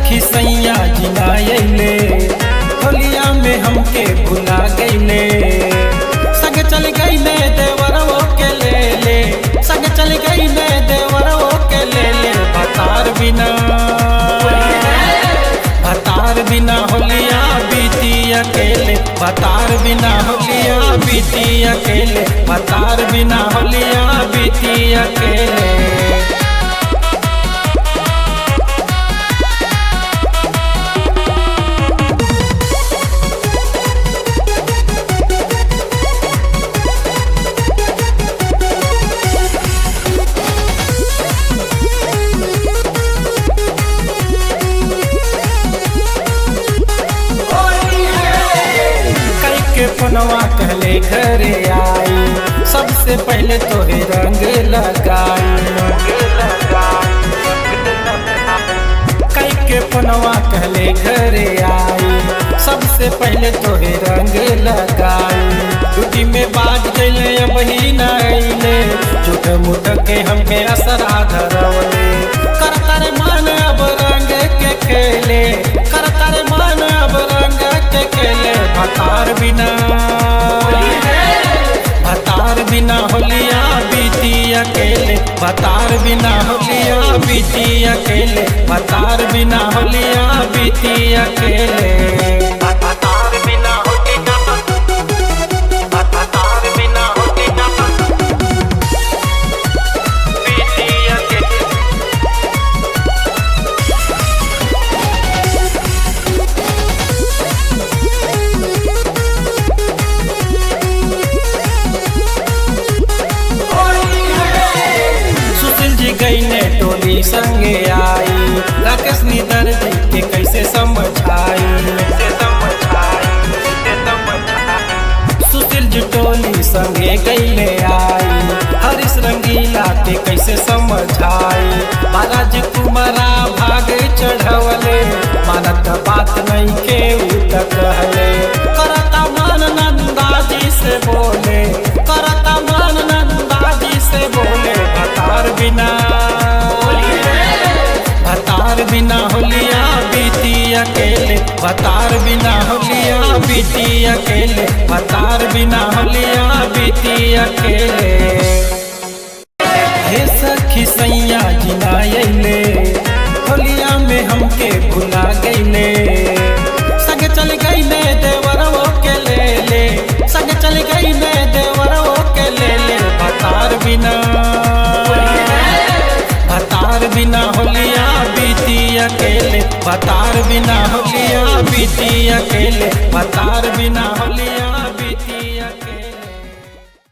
सखी सैया जिनायले होलिया में हमके भुला गईले संग चल गईले देवरवो के ले ले संग चल गईले देवरवो के ले ले भतार बिना भतार बिना होलिया बीती अकेले भतार बिना होलिया बीती अकेले भतार बिना होलिया बीती अकेले कई के पनवा कहले घरे आई सबसे पहले तोहे रंग लगाई कई के पनवा कहले घरे आई सबसे पहले तोहे रंग लगाई टूटी में बाज गईले अब ही न अइले झूठ मुठ के हमके असरा धरवले कर कर मन अब रंग के खेले कर कर मन अब रंग के खेले भतार बिना भतार बिना होलिया बीती अकेले भतार बिना होलिया बीती अकेले भतार बिना होलिया बीती अकेले भतार बिना होलिया भतार बिना होलिया बीती अकेले सुशील जी गई ने टोली संगे आई राकेश निधर जी के कैसे समझाई सुशील जी टोली संगे गईले आई हरीश रंगीला के कैसे समझाई महाराज कुमारा भाग चढ़वले मानत बात नहीं के उत कहले करता मन नंदा जी से बोले करता मन नंदा जी से बोले भतार बिना भतार बिना होलिया बीती अकेले भतार बिना होलिया बीती अकेले भतार बिना होलिया बीती अकेले हे सखी सैया जिनायले होलिया में हमके भुला गईले संग चल गईले देवरवो के ले ले संग चल गईले देवरवो के ले ले भतार बिना भतार बिना होलिया बीती अकेले भतार बिना होलिया बीती अकेले भतार बिना होलिया